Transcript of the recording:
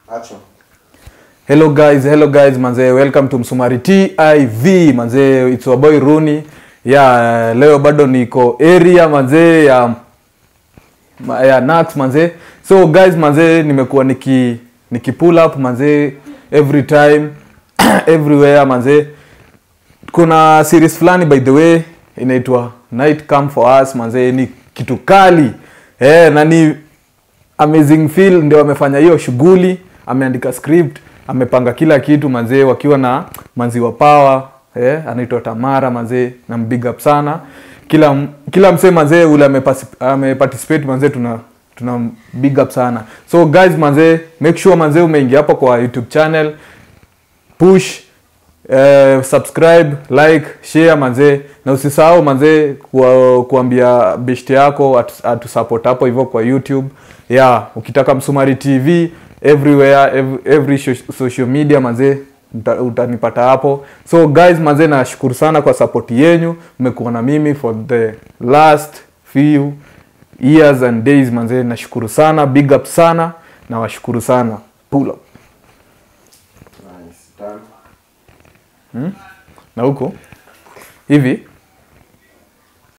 Action. Hello guys, hello guys manze, welcome to Msumari TIV manze, it's your boy Runi. Ya leo bado niko area manze ya ma- ya Nax manze. So guys manze, nimekuwa niki niki pull up manze every time everywhere manze. Kuna series fulani by the way inaitwa Night Come for Us manze, ni kitu kali eh, na ni amazing feel ndio amefanya hiyo shughuli ameandika script amepanga kila kitu manzee wakiwa na manziwa power eh, anaitwa tamara manzee na big up sana kila m- kila msee manzee ule amepasi- ameparticipate manzee tuna tuna big up sana so guys manzee make sure manzee umeingia hapo kwa youtube channel push eh, subscribe like share manzee na usisahau manzee kuwa, kuambia beshte yako atu- atusupport hapo hivyo kwa youtube yeah ukitaka msumari tv everywhere every, every sho- social media manzee uta- utanipata hapo so guys manzee nashukuru sana kwa support yenyu mmekuwa na mimi for the last few years and days manzee nashukuru sana big up sana na washukuru sana pull up Nice. Done. na huko hivi